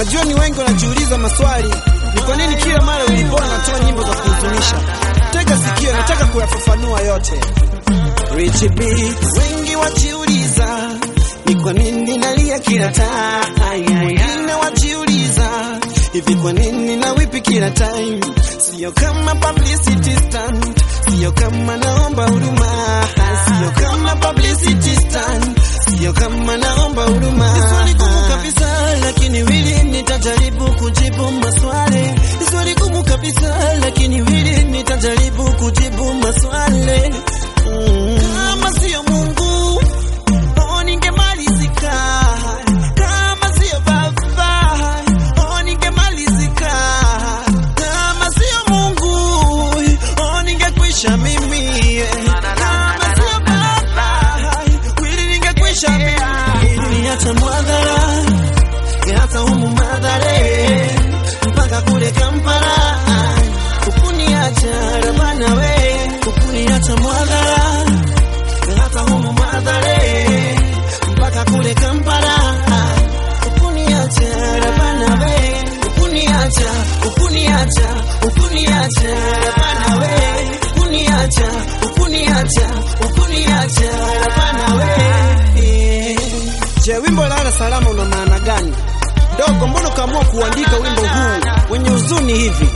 Najua ni wengi wanajiuliza maswali, ni kwa nini kila mara Willy Paul anatoa nyimbo za kuhuzunisha. Tega sikio, nataka kuyafafanua yote. Rich Beats, wengi wajiuliza ni kwa nini nalia kila time, wengine wajiuliza hivi kwa nini na wipi kila time, sio kama publicity stunt, sio kama naomba huruma, sio kama publicity stunt, sio kama naomba huruma. Ni swali gumu kabisa, lakini wili nitajaribu kujibu maswali. Ni swali gumu kabisa, lakini wili nitajaribu kujibu maswali. Mm. Kama sio Mungu oh, ningemalizika. Kama sio Baba oh, ningemalizika. Kama sio Mungu oh, ningekwisha mimi. Kama sio Baba wili ningekwisha mimi. Niacha mwadhara hata humu madhare mpaka kule Kampala ukuniacha rabana we ukuniacha mwadhara hata humu madhare mpaka kule Kampala ukuniacha rabana we ukuniacha ukuniacha ukuniacha rabana we ukuniacha ukuniacha ukuniacha rabana we Je, wimbo lala salama una maana gani? Dogo, mbona ukaamua kuandika wimbo huu wenye huzuni hivi?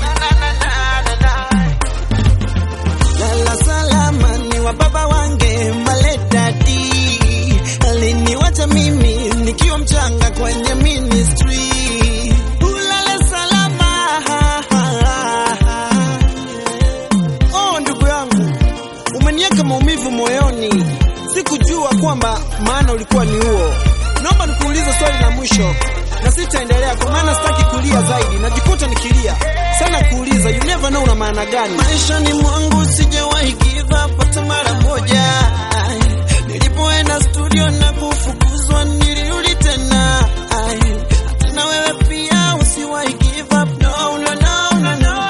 Lala salama ni wa baba wange maledadi, aliniwacha mimi nikiwa mchanga kwenye ministry. Ulale salama. Oh, ndugu yangu, umeniweka maumivu moyoni, sikujua kwamba maana ulikuwa ni huo. Naomba nikuulize swali la mwisho na sitaendelea kwa maana sitaki kulia zaidi, najikuta nikilia sana kuuliza, you never know una maana gani? Maishani mwangu sijawahi give up hata mara moja. Nilipoenda studio na kufukuzwa, nilirudi tena. Hata na wewe pia usiwahi give up, no, no, no, no, no.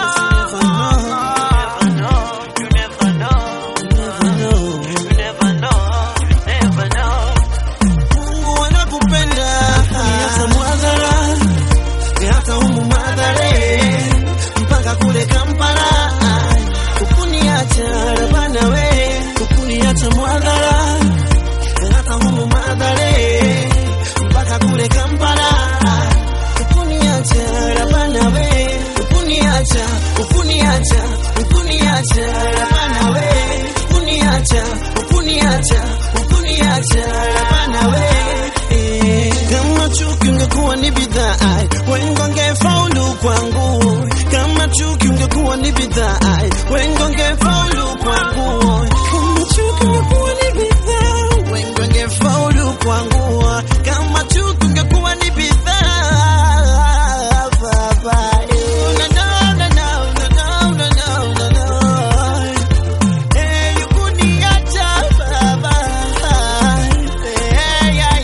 You never know. You never know. Mungu anakupenda hata mwadhara hata humu madhare mpaka kule Kampala ukuniacha rabana we ukuniacha mwadhara hata humu madhare mpaka kule Kampala ukuniacha rabana we ukuniacha ukuniacha ukuniacha rabana we ukuniacha ukuniacha ukuniacha rabana we Eh, kama chuki ungekuwa ni bidhaa wengi wangefaulu kwangu kama chuki ungekuwa ni bidhaa wengi wangefaulu kwangu kama chuki ungekuwa ni bidhaa wengi wangefaulu kwangu kama chuki ungekuwa ni bidhaa baba eh. No, no, no, no, no, no, no, no, no, no. Eh, ukuniacha baba. Eh, yeah,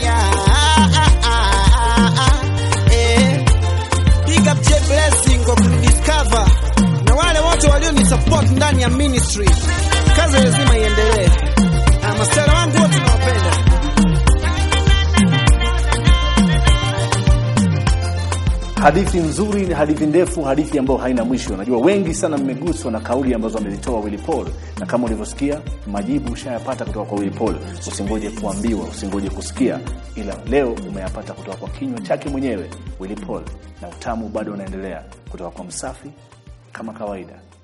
yeah. Eh, Big up J Blessing kwa kunidiscover na wale wote walionisupport ndani ya ministry. Kazi lazima iendelee. Na masera wangu wote nawapenda. Hadithi nzuri, hadithi ndefu, hadithi ambayo haina mwisho. Najua wengi sana mmeguswa na kauli ambazo amezitoa Willy Paul, na kama ulivyosikia majibu ushayapata kutoka kwa Willy Paul. Usingoje kuambiwa, usingoje kusikia, ila leo umeyapata kutoka kwa kinywa chake mwenyewe Willy Paul, na utamu bado unaendelea kutoka kwa Msafi kama kawaida.